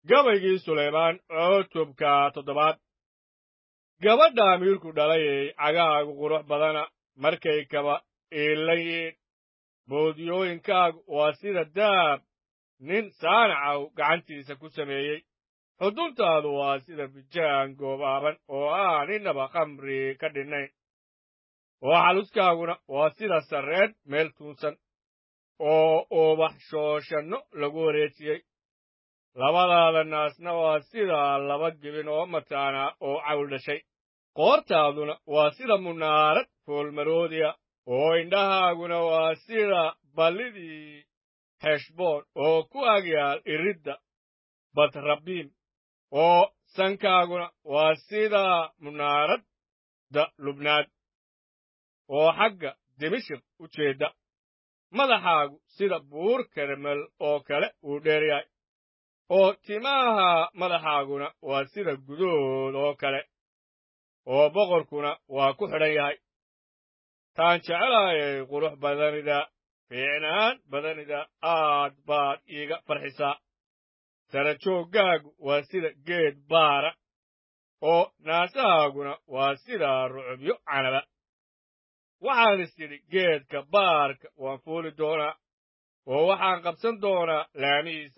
gabaygii sulaymaan cutubka toddobaad gabadha amiirku dhalayay cagahaagu qurux badana markay kaba iilan yihiin boodiyooyinkaagu waa sida daab nin saanacaw gacantiisa ku sameeyey xuduntaadu waa sida bijaan goobaaban oo aan innaba khamri ka dhinnayn oo xaluskaaguna waa sida sarreed meel tuunsan oo ubax shooshanno lagu wareejiyey labadaada naasna waa sida laba gebin oo mataana oo cawl dhashay qoortaaduna waa sida munaarad foolmaroodiya oo indhahaaguna waa sida ballidii heshboon oo ku agyaal iridda batrabiim oo sankaaguna waa sida munaaradda lubnaad oo xagga dimashik u jeedda madaxaagu sida buur karmel oo kale uu dheeryahay oo timaha madaxaaguna waa sida gudood oo kale oo boqorkuna waa ku xidhan yahay taan jeclaayay qurux badanida fiicnaan badanida aad baad iiga farxisaa sarajooggaagu waa sida geed baara oo naasahaaguna waa sida rucubyo canaba waxaan is idhi geedka baarka waan fuuli doonaa oo waxaan qabsan doonaa laamihiisa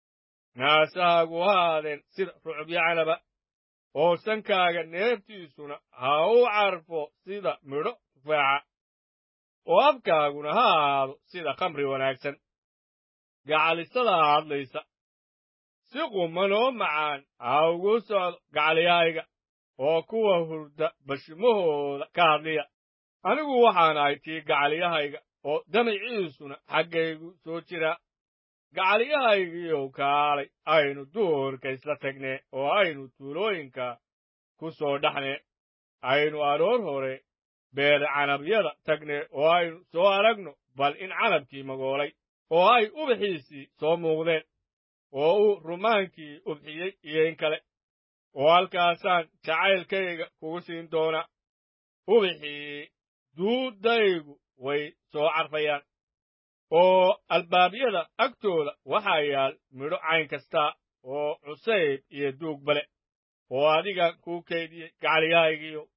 naasahaagu haadeen sida rucubyo canaba oo sankaaga neeftiisuna ha u carfo sida midho tufaaxa oo afkaaguna ha ahaado sida khamri wanaagsan gacalisadaa hadlaysa si quman oo macaan ha ugu socdo gacaliyahayga oo kuwa hurda bashimahooda ka hadliya anigu waxaan ahay tii gacaliyahayga oo damaciisuna xaggaygu soo jiraa gacaliyahaygiiyow kaalay aynu duurka isla tagnee oo aynu tuulooyinka ku soo dhaxnee aynu aroor hore beer canabyada tagnee oo aynu soo aragno bal in canabkii magoolay oo ay ubaxiisii soo muuqdeen oo uu rumaankii ubxiyey iyo in kale oo halkaasaan jacaylkayga kugu siin doonaa ubaxii duuddaygu way soo carfayaan oo albaabyada agtooda waxaa yaal midho cayn kastaa oo cusayb iyo duug bale oo adiga kuu kaydiyey gacaliyahaygiiyo